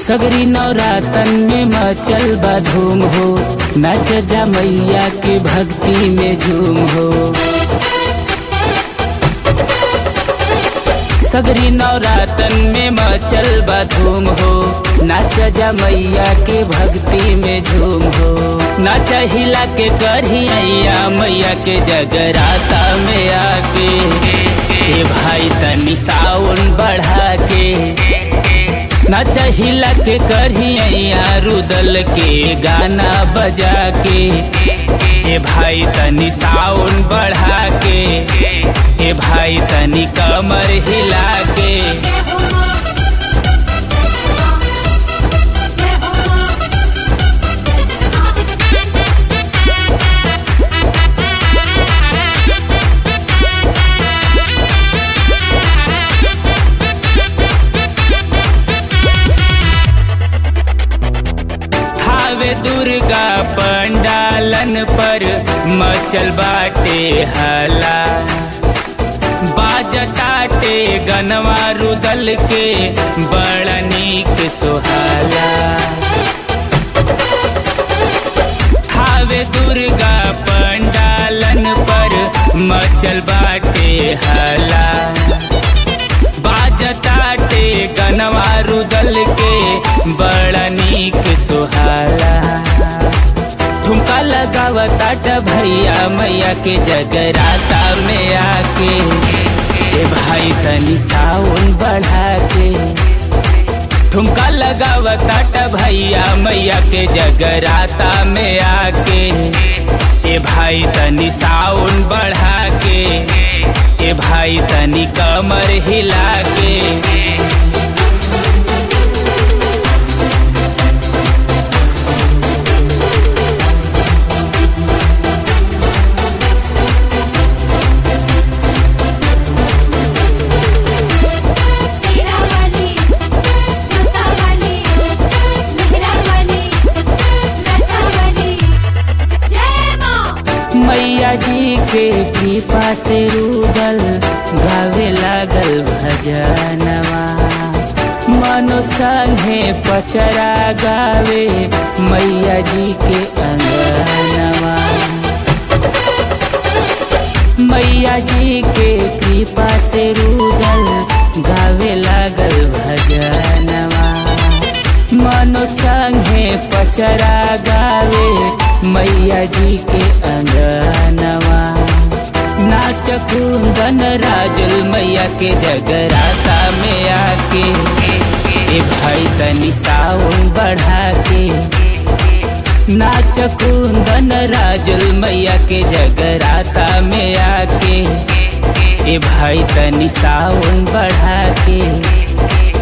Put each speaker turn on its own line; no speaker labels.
सगरी नवरातन में मचल बा धूम हो नाच जा मैया के भक्ति में झूम हो सगरी नवरातन में मचल बा धूम हो नाच जा मैया के भक्ति में झूम हो नाच हिला के करहिया मैया के जगराता में आके ए भाई तनी साउन बढ़ा के नाच हिला के करहिया रुदल के गाना बजा के ए भाई तनी साउन बढ़ा के ए भाई तनी कमर हिला के
जय हो मां जय हो मां
थावे दुर्गा पंडालन पर मचल बाटे हला बाजताटे गनवा रुदल के बड़ा नीक सोहाला थावे दुर्गा पंडालन पर मचल बाटे हला बाजताटे गनवा रुदल के बड़ा नीक सुहाला ठुमका लगावताट भैया मैया के जगराता में आके ए भाई तनी साउन बढ़ा के ठुमका लगावताट भैया मैया के जगराता में आके ए भाई तनी साउन बढ़ा के ए भाई तनी कमर हिला के
सीरा वाली जोता वाली मेहरा वाली लता वाली जय मां
मैया जी के कृपा से रूदल गावे लागल भजनवा मनो संगे पचरा गावे मैया जी के अंगनवा मैया जी के कृपा से रूदल गावे लागल भजनवा मनो संगे पचरा गावे मैया जी के अंगनवा नाच कुंदन राजुल मैया के जगराता में आके ए भाई तनी साउन बढ़ा के नाच कुंदन राजुल मैया के जगराता में आके ए भाई तनी साउन बढ़ा के